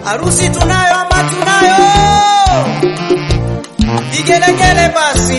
Harusi tunayo ama tunayo? Vigelegele basi.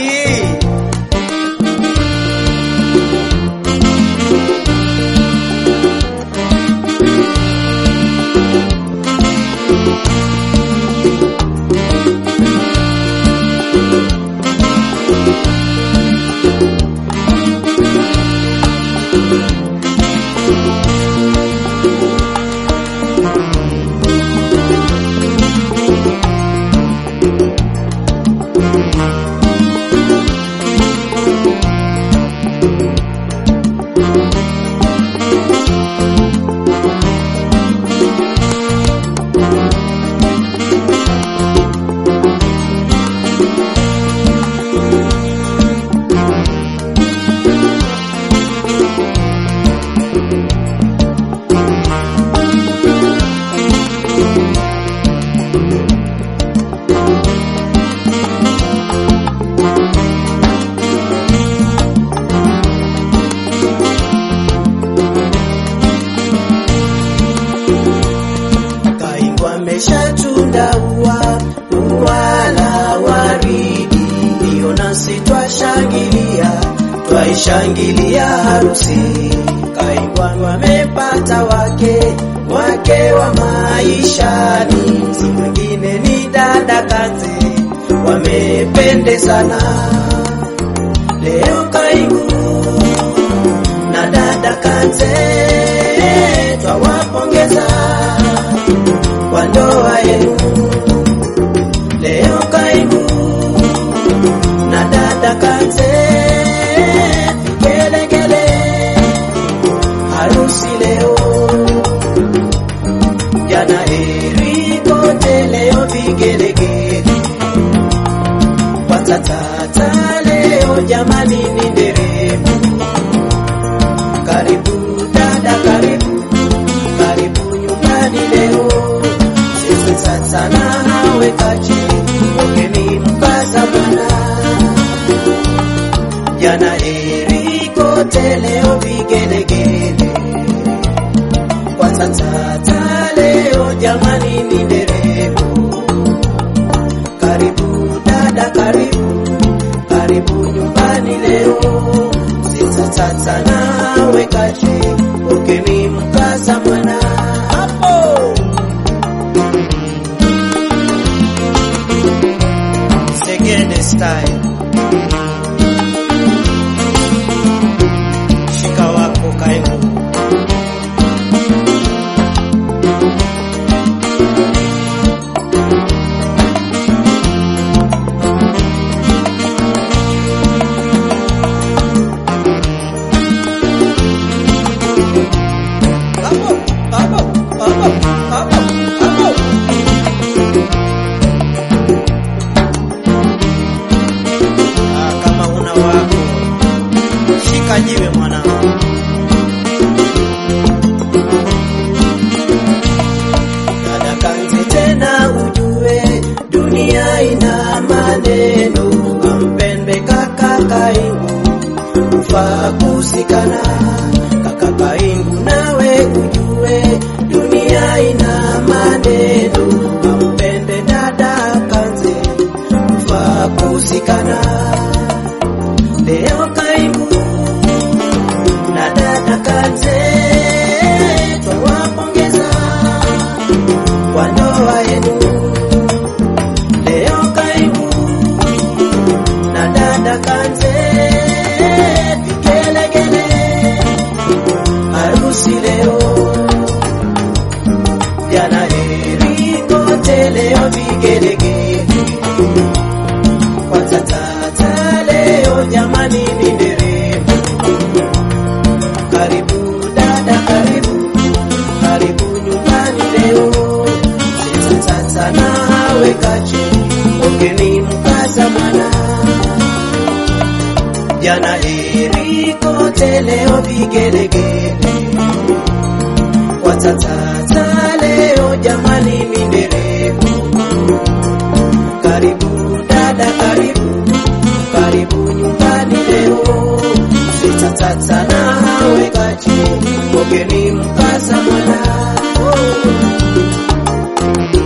Kaingwa ameshatunda ua ua la waridi, ndiyo nasi twashangilia twaishangilia harusi. Kaingwa wamepata wake wake wa maishani, si mwingine ni dada Kanze, wamependezana leo Kaingu na dada Kanze twawapongeza kwa ndoa yenu leo Kaimu na dada Kanze, vigelegele harusi leo, jana heri kote, leo vigelegele watatata leo, jamani ni nderemo. Karibu dada, karibu karibu nyumbani leo, sisi sasa na hawe kache wageni mkaza bwana, jana heri kote, leo vigelegele kwa tatata leo, jamani ni nderemo. Karibu dada, karibu karibu nyumbani leo, sisi sasa nawe kache ugeni mkaza mwana hapo Segede style shika wako kaimu hapo hapo hapo hapo hapo Ah, kama una wako shika jiwe mwanangu. Dada Kanze tena ujue dunia ina maneno, ampende kaka Kaingu ufaa kusikana. Kaka Kaingu nawe ujue dunia ina maneno, ampende dada Kanze ufaa kusikana. Leo Kaingu na dada Kanze twawapongeza kwa ndoa yenu. Leo Kaingu na dada Kanze vigelegele harusi leo, jana heri kote, leo vigelegele kwa tatata leo, jamani ni nderemo. Karibu dada, karibu karibu nyumbani leo, sisi sasa na hawe kache ongeni mkaza mwana jana heri kote, leo vigelegele kwa tatata leo, jamani ni nderemo. Karibu dada, karibu karibu nyumbani leo, sita tata na hawe kache ugeni mkaza mwana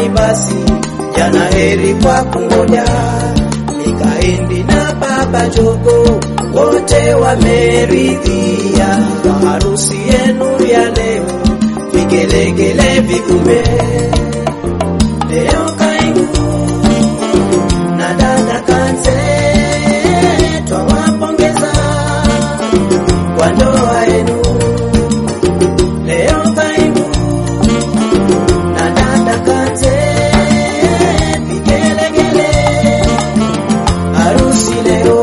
nyumbani basi, jana heri kwa kungoja. Mikaeli na baba Jogo wote wameridhia kwa harusi yenu ya leo, vigelegele vigume leo Kaingu na dada Kanze twawapongeza kwa ndoa yenu leo Kaingu na dada Kanze vigelegele harusi leo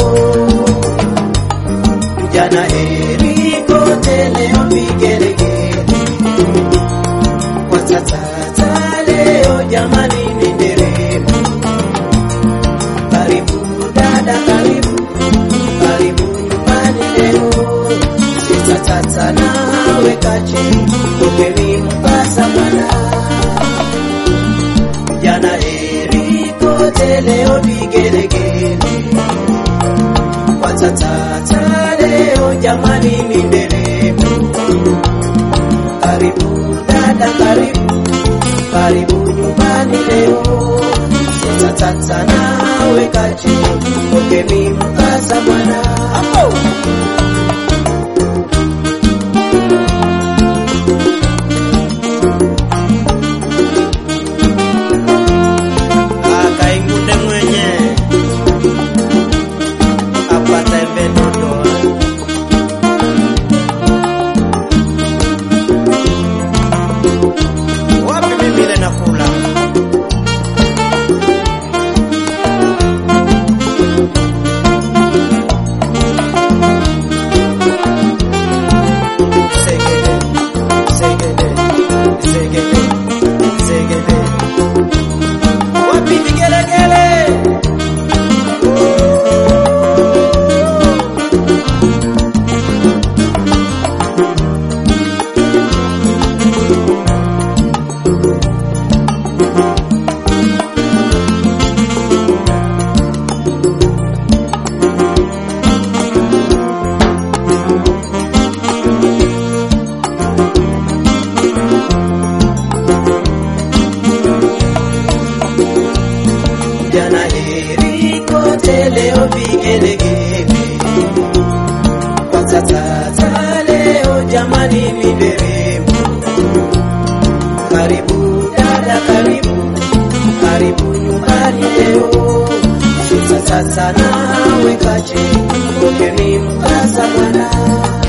jana heri kote leo vigelegele kwa tatata leo jamani ni nderemo karibu dada karibu karibu nyumbani leo sisa tata nawe kache pokeni mkasa mwana jana heri kote leo vigelegele kwa tatata leo jamani ni nderemo karibu dada karibu karibu nyumbani leo sasa tata nawe kache pokeni mkasa bwana akaingunde mwenye apata embendodoa wapi mimi ile nakula segede segede segede segede wapi vigelegele jana heri kote leo vigelegele kwa tatata leo jamani ni nderemo karibu dada karibu karibu nyumbani leo sasa sasa nawe kache pokeni mkasa bwana